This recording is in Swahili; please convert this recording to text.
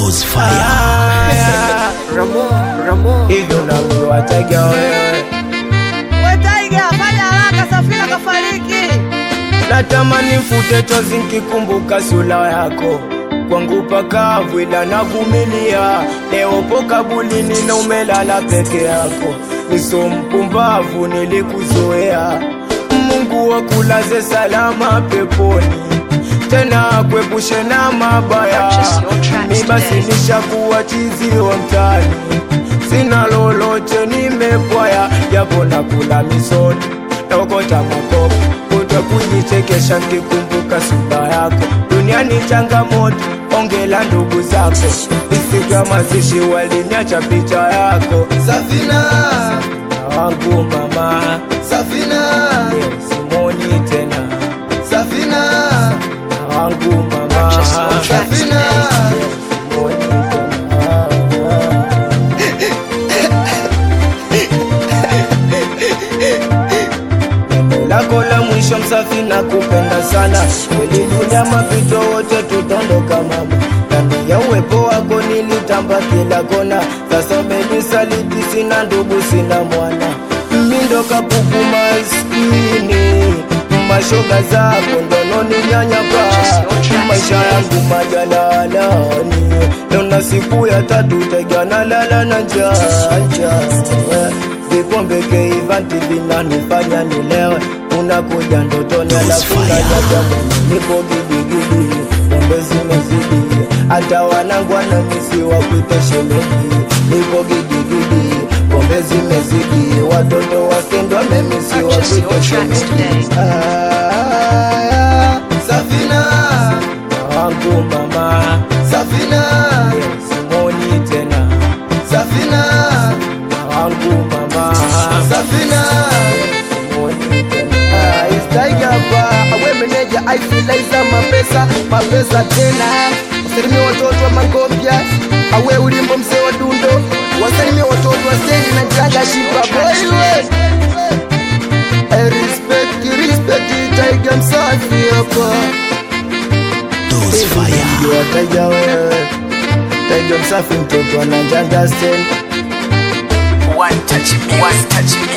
Those fire. Haya, Ramo, Ramo. hivyo nakuwataja wewe, Wetaiga, fanya haraka, Safina kafariki. natamani mfute chozi nkikumbuka sura yako kwangu pakavu, ila navumilia. Leo po kabulini na umelala peke yako, niso mpumbavu, nilikuzoea. Mungu wakulaze salama peponi, tena akwepushe na mabaya. Mi basi nishakuwa chizi wa mtaani, sina lolote, nimepwaya japo nakula misoni naokota makopo kuta kujichekesha nkikumbuka sura yako. Duniani changamoto, ongela ndugu zako, isiga mazishi waliniacha picha yako. Safina, Na wangu mama Safina, leo simoni tena, Safina, na wangu mama Safina. leo simoni tena. Neno lako la mwisho msafi na kupenda sana kweli, dunia mapito wote tutondoka mama, ndani ya uwepo wako nilitamba kila kona. Sasa umenisaliti, sina ndugu, sina mwana, mindo kapuku maskini, mashoga zako ndononi nyanyapa, maisha yangu majalalani, naona siku ya tatu tegana lala na njaa njaa vikombe keivanti vinanifanya nilewe, unakuja ndotoni alafu najaja nipo gidigidi, pombe zimezidi, hata wanangu wanamisi wakuite shemeji, nipo gidigidi, pombe zimezidi, watoto wakendwa memisi wakuite shemeji. Aya, Safina, na wangu mama Safina, leo simoni tena, Safina, na wangu mama Safina. Istaigapa awe meneja aifilaiza mapesa mapesa tena wasalimia watoto wa Magombia awe ulimbo mzee wa Dundo wasalimia watoto wa Stendi na Jaga Shipa boywe I respect respect Taiga msafi hapa Those fire. Ndio wateja wewe, Taiga msafi mtoto anajanga stendi One touch, one touch.